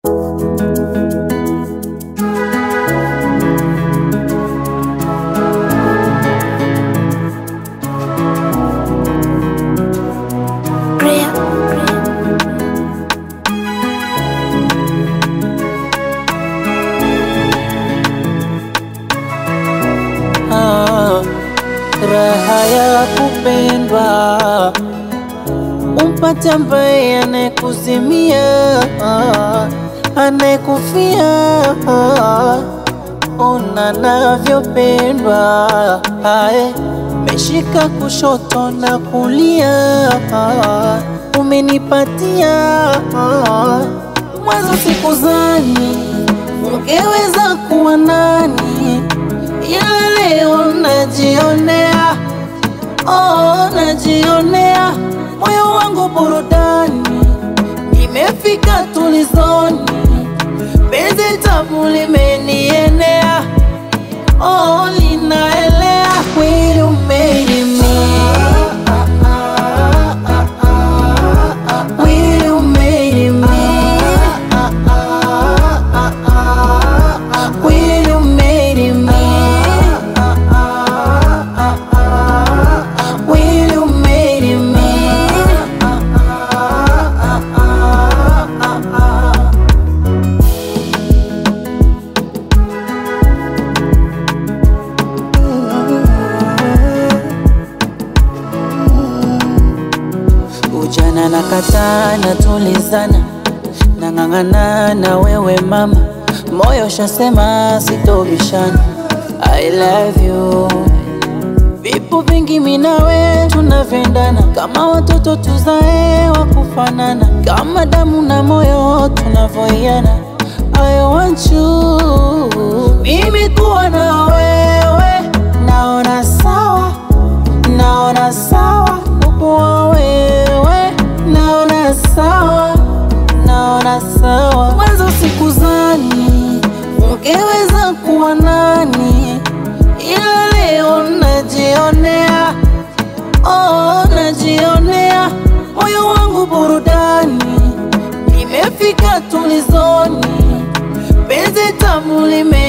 Ah, raha ya kupendwa umpate ambaye anekuzimia anekufia ona navyopendwa ae meshika kushoto na kulia umenipatia mwanzo sikuzani ungeweza kuwa nani ila leo najionea, oh, najionea moyo wangu burudani, imefika tulizoni, penzi tamu limenienea, oh, linaelea kweli umenimia Will you marry me? Will you marry me? Will you marry me? Ujana na kataa na tulizana nang'ang'ana na wewe mama, moyo shasema sitobishana. I love you. Vipo vingi mimi nawe tunavendana, kama watoto tuzae wa kufanana, kama damu na moyo tunavoiana. I want you, mimi kuwa na wewe, naona sawa naona sawa ukuwa wewe, naona sawa, naona sawa. Mwanzo sikuzani ungeweza kuwa nani, ila leo najionea, oh, najionea moyo wangu burudani, imefika tulizoni, penzi tamu lime